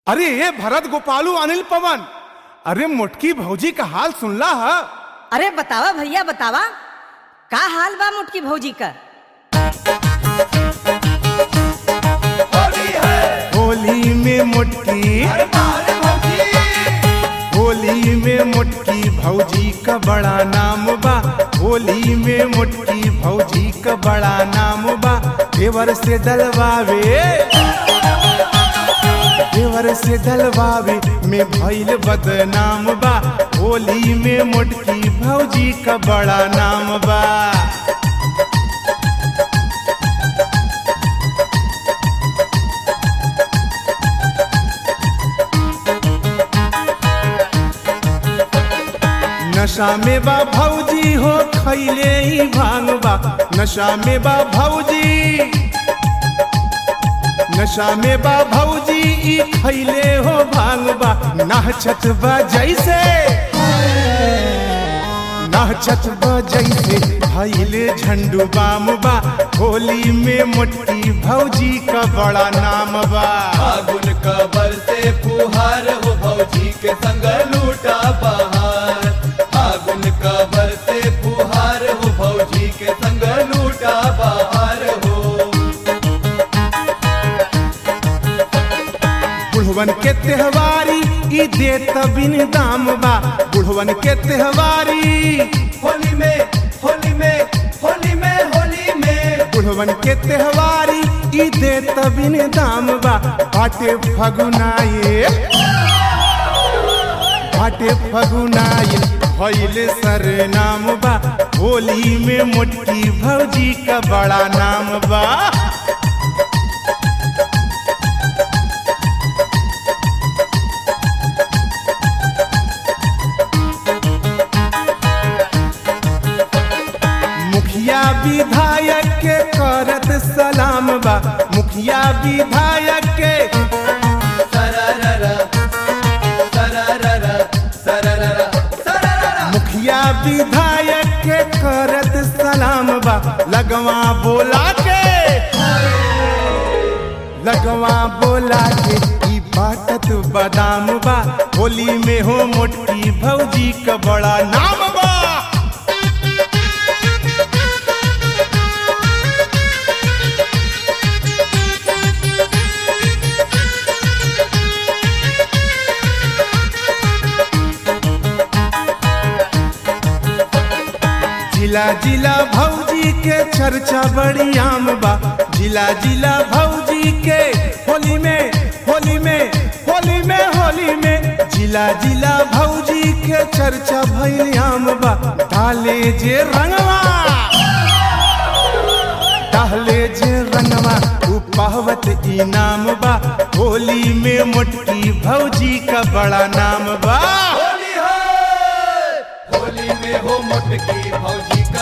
अरे ये भरत गोपालू अनिल पवन अरे मोटकी भौजी का हाल सुनला है अरे बतावा भैया बतावा का हाल बा मुटकी भौजी का होली में मोटकी होली में मोटकी भौजी का बड़ा नाम बा होली में मोटकी भौजी का बड़ा नाम बा देवर से डलवावे देवर से डलवावे में भइल बदनाम बा होली में मोटकी भौजी का बड़ा नाम बा नशा में बा भौजी हो खैले ही भांग बा नशा में बा भौजी नशा में बा भौजी ई खैले हो भांग बा नाचत बा जैसे नाचत बा जैसे भैले झंडू बाम बा होली में मोटकी भौजी का बड़ा नाम बा फागुन कबर से फुहार हो भौजी के संग लूटा बहार फागुन कबर से फुहार हो भौजी के संग लूटा बहार हो बुढ़वन के त्योहारी ई देत बिन दाम बा बुढ़वन के त्योहारी होली में होली में होली में होली में बुढ़वन के त्योहारी ई देत बिन दाम बा बाटे फगुनाए बाटे फगुनाए भइल सर नाम बा होली में मोटकी भौजी का बड़ा नाम बा मुखिया विधायक के करत सलाम बा मुखिया विधायक के सरररा सरररा सरररा सरररा मुखिया विधायक के करत सलाम बा लगवा बोला के लगवा बोला के ई बाटत बादाम बा होली में हो मोटकी भौजी का बड़ा नाम बा जिला जिला भौजी के चर्चा बड़ी आम बा जिला जिला भौजी के होली में होली में होली में होली में जिला जिला भौजी के चर्चा भइल आम बा डाले जे रंगवा डाले जे रंगवा उ पावत इनाम बा होली में मोटकी भौजी का बड़ा नाम बा होली है होली में हो मोटकी भौजी का